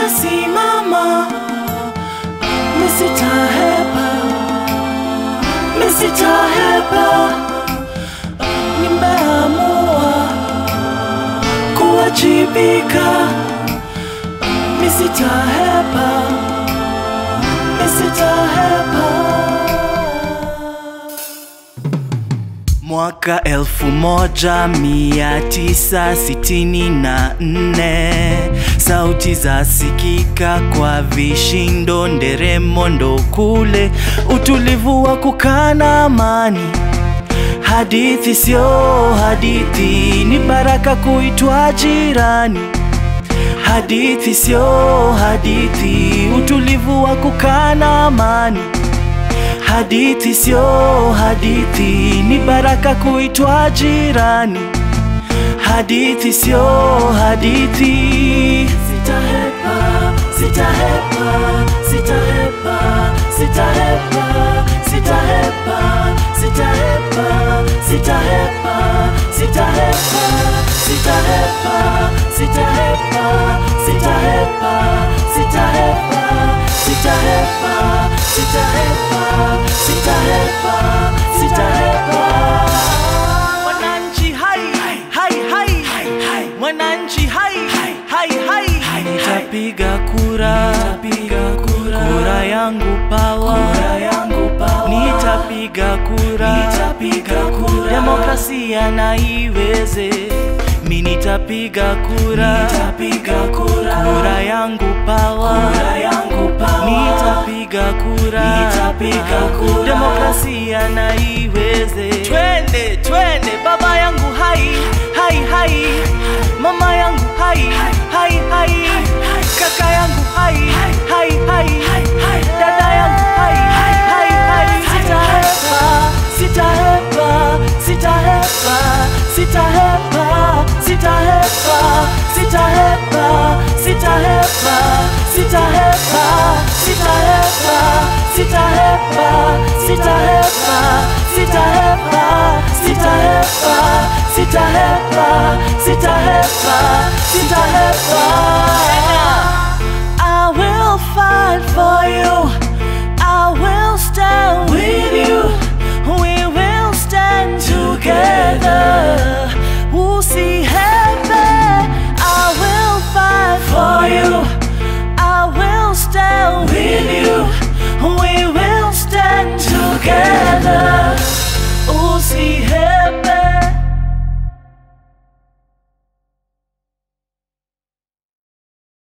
nitasimama, misitahepa, misitahepa, nimeamua kuwajibika, misitahepa, misitahepa. Mwaka elfu moja mia tisa sitini na nne sauti za sikika kwa vishindo, nderemo ndo kule, utulivu wa kukana amani. Hadithi sio hadithi, ni baraka kuitwa jirani. Hadithi sio hadithi, utulivu wa kukana amani. Hadithi sio hadithi, ni baraka kuitwa jirani. Hadithi sio hadithi. Sitahepa, sitahepa, sitahepa, sitahepa, sitahepa, sitahepa, sitahepa, sitahepa, sitahepa, sitahepa, sitahepa, sitahepa, sitahepa, sitahepa, sitahepa, sitahepa. Mwananchi hai, hai, hai, mwananchi hai, hai, hai, nitapiga kura, kura yangu pawa, nitapiga kura, demokrasia na iweze mi nitapiga kura, kura yangu pawa, nitapiga kura, demokrasia na iweze. Twende, twende, baba yangu hai, hai, hai, mama yangu hai, hai, hai, kaka yangu hai, hai, hai, dada yangu hai, hai, hai, sitahepa, sitahepa, sitahepa, sitahepa, sitahepa, sitahepa, sitahepa, sitahepa, sitahepa, sitahepa, sitahepa, sitahepa, sitahepa, sitahepa, sitahepa, sitahepa.